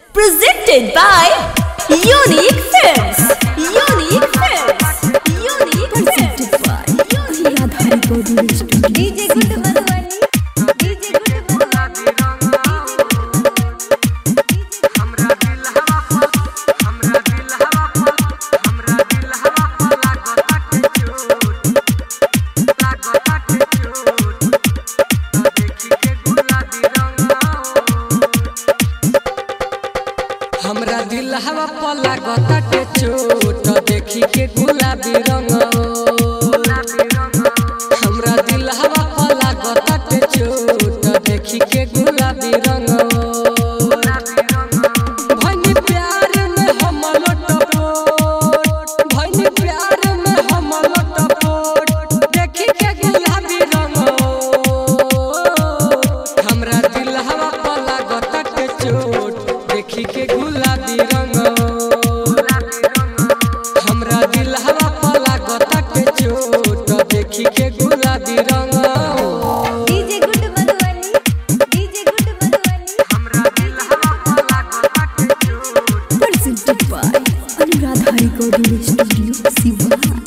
Presented by Unique Films. Unique Films. Unique Presented by DJ Good Madhuvani. DJ Good Madhuvani. हमरा दिल हवा पला गताटे चोट देखी के गुलाबी रंग हमरा दिल हवा पला गताटे चोट देखी के गुलाबी रंग भनी प्यार में हम लटपोट भनी प्यार में हम लटपोट देखी के गुलाबी रंग हमरा दिल हवा पला गताटे चोट देखी के गुलाबी रंग हमरा दिल हवा पला गताटे चोट देखी के गुलाबी रंग DJ Good Madhuvani. DJ Good Madhuvani. Presented by Anuradha Recording Studio, Sivan.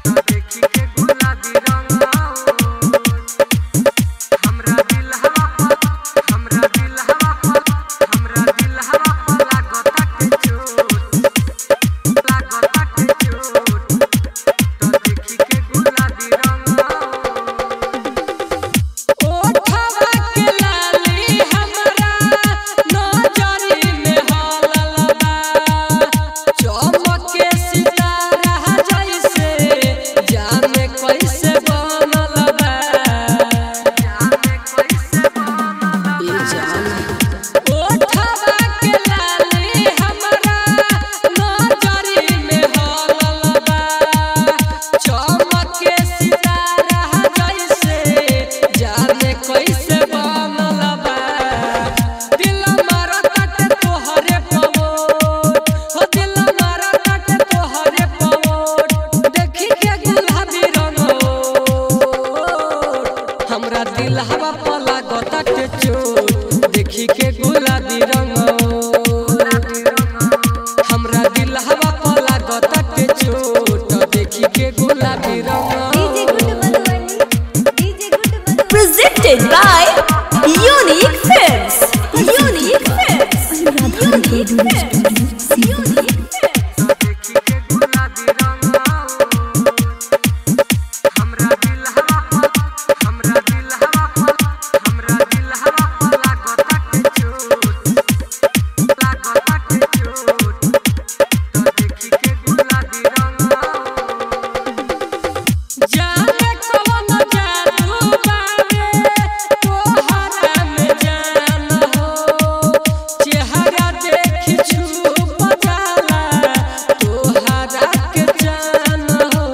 ओठवा के लाली हमरा नजरी में हलल बा चमके सितारा जैसे जाने कैसे बनल बा ई जान ओठवा के लाली हमरा नजरी में हलल बा चमके सितारा जैसे जाने कैसे बनल बा दिल मारताटे तोहरे पवोट हो दिल मारताटे तोहरे पवोट देखी के गुलाबी रंगोट हमरा दिल हवा पला गताटे चोट देखी के गुलाबी रंगोट हमरा दिल हवा पला गताटे चोट देखी के गुलाबी रंगोट DJ Good Madhuvani. DJ Good Madhuvani. Presented by Unique Films. Unique Films. Unique Films. Unique Films. जाने कौन जादू बावे तोहरा में जान हो चेहरा देखी छुप जाला तोहरा के जान हो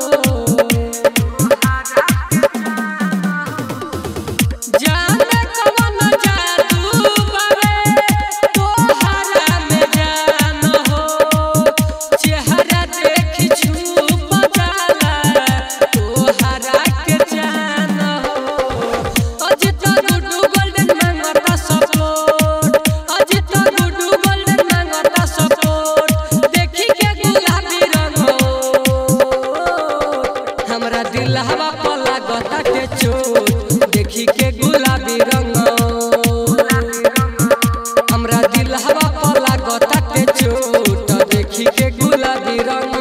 जाने कौन जादू बावे तोहरा में जान हो चेहरा देखी छुप जाला तोहरा के जान हो अजित गुड्डू गोल्डन मांगता सपोर्ट अजित गुड्डू गोल्डन मांगता सपोर्ट देखी के गुलाबी रंग हमरा दिल हवा पला गताटे चोट देखी के गुलाबी रंग हमरा दिल हवा पला गताटे चोट देखी के गुलाबी रंग